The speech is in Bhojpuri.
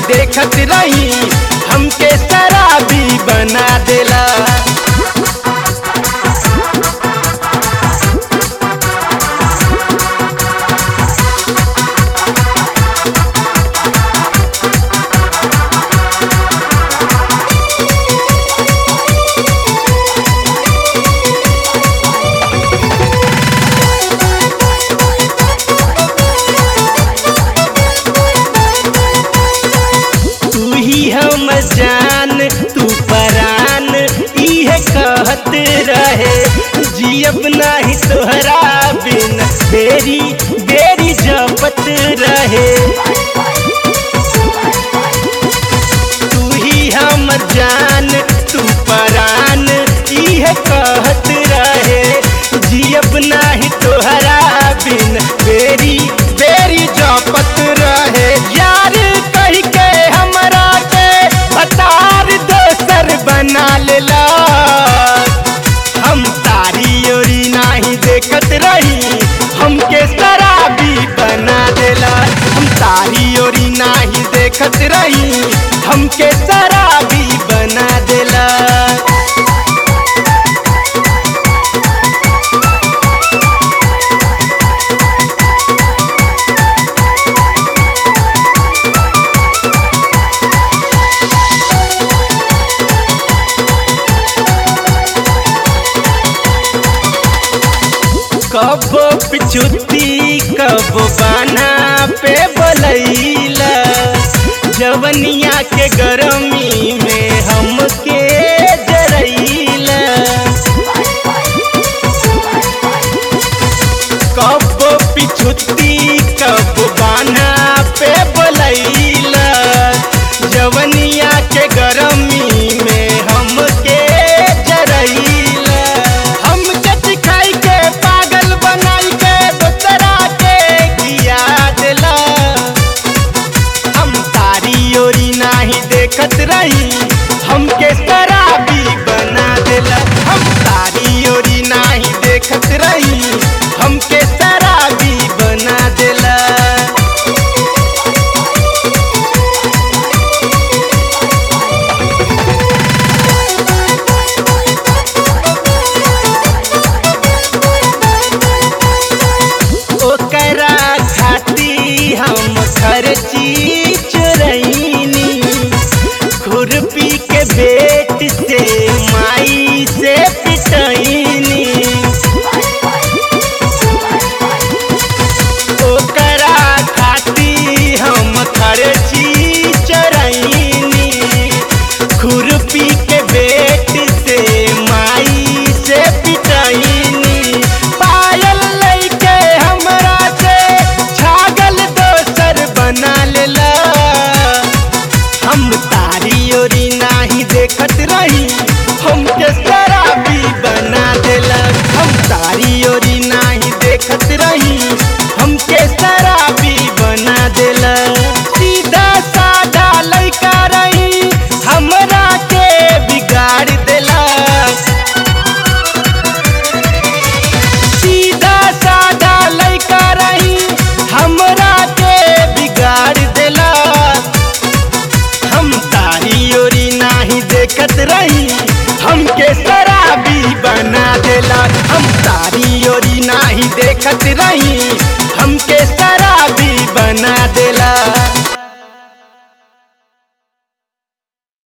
देखत रही हमके शराबी बना देला तू ही हम जान तू परान इहे कहत रहे जियब नाही तोहरा बिन बेरी बेरी जपत रहे तू ही हम जान तू परान इहे कहत रहे जियब नाही तोहरा बिन बेरी बेरी जपत रहे यार कह के हमरा के बतार दोसर बना लेला हम तारी ओरी नाही देखत रही हमके शराबी बना देला हम तारी ओरी नाही देखत रही हमके शराबी बना देला कबो पिछुती कबो बाना पे बोलैला जवनिया के गरमी में हमके जरैला कबो पिछुती कबो बाना पे बोलैला जवनिया के गरमी में हमके जरैला हम जति खाई के पागल बनाई के दोसरा के किया देला हम तारी ओरी नाही देखत रही हमके शराबी बना देला हम तारी ओरी नाही देखत रही हमके शराबी बना देला ओकरा खाती हम खर्ची चुरैनी खुरपी के बेट से माई से पिटैनी ओकरा खाती हम खर्ची चरैनी खुरपी के बेट से माई से पिटैनी पायल लैके हमरा से छागल दोसर बना लेला हम तारी ओरी नाही देखत रही हमके शराबी बना देला हम तारी ओरी नाही देखत रही हमके शराबी बना देला सीधा साधा लड़का रही हमरा के बिगाड़ देला सीधा साधा लड़का रही हमरा के बिगाड़ देला हम तारी ओरी नाही देखत रही हमके शराबी बना देला हम तारी ओरी नाही देखत रही हमके शराबी बना दे